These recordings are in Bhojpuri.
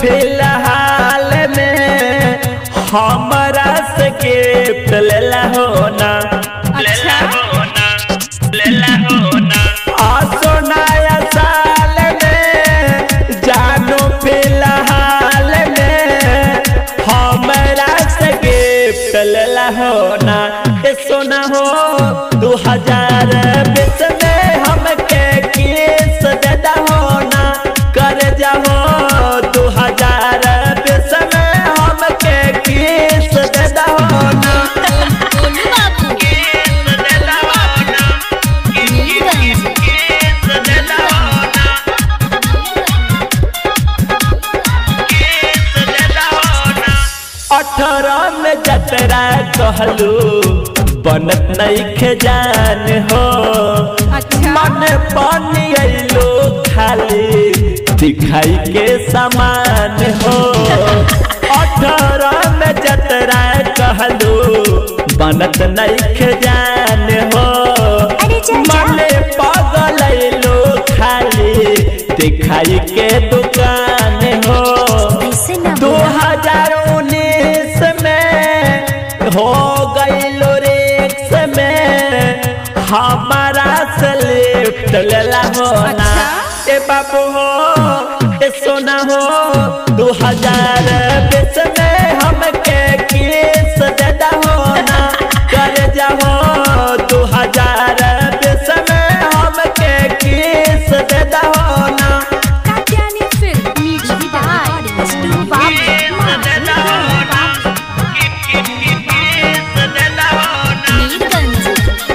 फिलहाल में हमरा से गिफ्ट लेला हो ना अच्छा आसो नया साल में जानो फिलहाल में हमरा से गिफ्ट लेला हो ना ए सोना हो दू हजार बीस में हमके किस देदा हो ना कर जाहो दू हजार बीस में हमके किस देदा हो ना गोलू बाबू नीलगंज अठारह में जतरा कहलू बनत नहीं जान हो अच्छा मन पानी अलो खाली दिखाई के समान हो अठारह में जतरा कहलू बनत नहीं जान हो अरे चाचा। मन पागल अलो खाली दिखाई के दुकान हो ऐसे ना दो बोला हजार उन्नीस में हो गई रिक्स में हमारा से लिफ्ट लेला हो ना अच्छा? ए बाबू हो ए सोना हो दो हजार बीस में हमके किस देदा हो ना कर जाहो दो हजार बीस में हमके किस देदा हो ना कात्यायनी फिल्म म्यूजिक बाय स्टू बाबू नीलगंज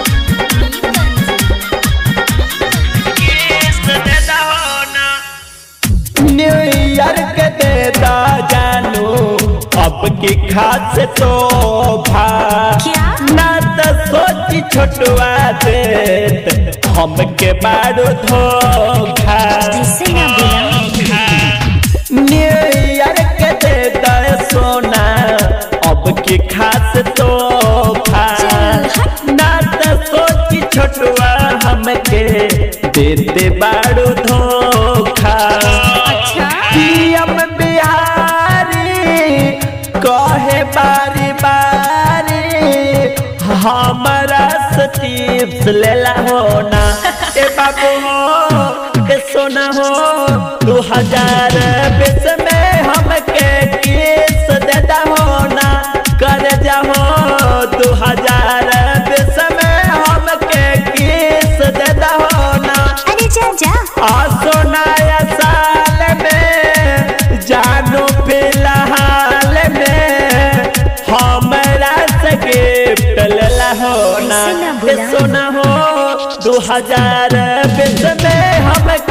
न्यू ईयर के देता जानू अब की खास तोहफा क्या? ना तो सोची छोटुआ देत हमके बारू धोखा ऐसे ना बोला न्यू ईयर के देता सोना अब की खास तोहफा चल, हट। ना तो सोची छोटुआ हमके देते बारू धोखा अच्छा पीएम बिहारी कहे बारी बारी हमारा सतीप्स लेला हो ना ए बाबू हो ए सोना हो दू हजार बीस में हमके किस देता हो ना कर जाहो दू हजार बीस में हमके किस देता हो ना अरे चाचा आसो नया साल में जानो फिलहाल में हमरा से गिफ्ट लेला हो ना ऐसे ना ए बोला। सोना हो दू हजार बीस में हम